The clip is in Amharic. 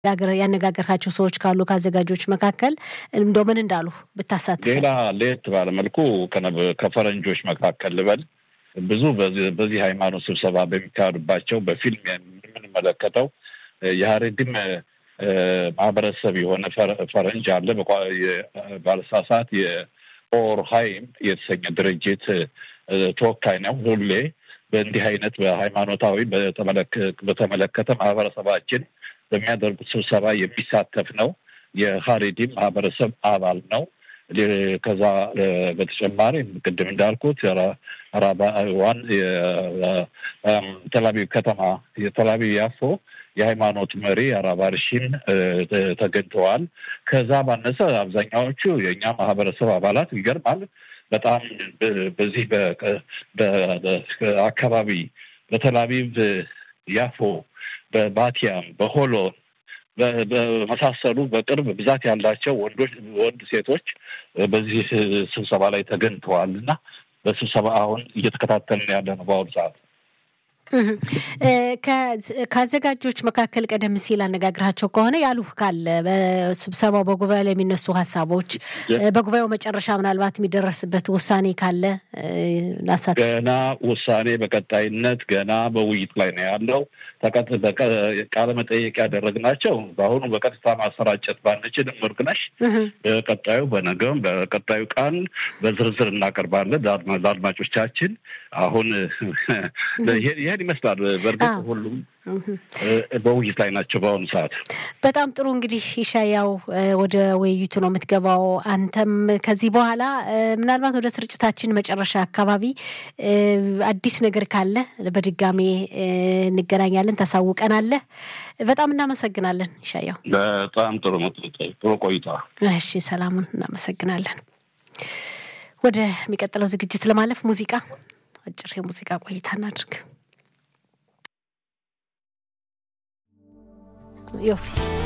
ያነጋገርካቸው ሰዎች ካሉ ከአዘጋጆች መካከል እንደው ምን እንዳሉ ብታሳትፍ። ሌላ ለየት ባለ መልኩ ከፈረንጆች መካከል ልበል ብዙ በዚህ ሃይማኖት ስብሰባ በሚካሄዱባቸው በፊልም የምንመለከተው የሀሬድም ማህበረሰብ የሆነ ፈረንጅ አለ። ባለሳሳት የኦር ሀይም የተሰኘ ድርጅት ተወካይ ነው። ሁሌ በእንዲህ አይነት በሃይማኖታዊ በተመለከተ ማህበረሰባችን በሚያደርጉት ስብሰባ የሚሳተፍ ነው። የሀሬዲም ማህበረሰብ አባል ነው። ከዛ በተጨማሪ ቅድም እንዳልኩት ራባዋን የተላቢብ ከተማ የተላቢብ ያፎ የሃይማኖት መሪ አራባርሺን ተገኝተዋል። ከዛ ባነሰ አብዛኛዎቹ የእኛ ማህበረሰብ አባላት ይገርማል። በጣም በዚህ አካባቢ በተላቢብ ያፎ፣ በባቲያም፣ በሆሎን በመሳሰሉ በቅርብ ብዛት ያላቸው ወንዶች ወንድ ሴቶች በዚህ ስብሰባ ላይ ተገኝተዋል እና በስብሰባ አሁን እየተከታተልን ያለ ነው በአሁኑ ሰዓት። ከአዘጋጆች መካከል ቀደም ሲል አነጋግራቸው ከሆነ ያሉህ ካለ በስብሰባው በጉባኤው ላይ የሚነሱ ሀሳቦች በጉባኤው መጨረሻ ምናልባት የሚደረስበት ውሳኔ ካለ ላሳት ገና ውሳኔ በቀጣይነት ገና በውይይት ላይ ነው ያለው። ቃለ መጠየቅ ያደረግናቸው በአሁኑ በቀጥታ ማሰራጨት ባንችልም እርግነሽ በቀጣዩ በነገም በቀጣዩ ቀን በዝርዝር እናቀርባለን ለአድማጮቻችን። አሁን ይህን ይመስላል። በእርግጥ ሁሉም በውይይት ላይ ናቸው በአሁኑ ሰዓት። በጣም ጥሩ እንግዲህ ኢሻያው ወደ ውይይቱ ነው የምትገባው። አንተም ከዚህ በኋላ ምናልባት ወደ ስርጭታችን መጨረሻ አካባቢ አዲስ ነገር ካለ በድጋሜ እንገናኛለን፣ ታሳውቀናለህ። በጣም እናመሰግናለን ኢሻያው። በጣም ጥሩ ጥሩ ቆይታ። እሺ፣ ሰላሙን እናመሰግናለን። ወደሚቀጥለው ዝግጅት ለማለፍ ሙዚቃ አጭር የሙዚቃ ቆይታ እናድርግ። ዮፊ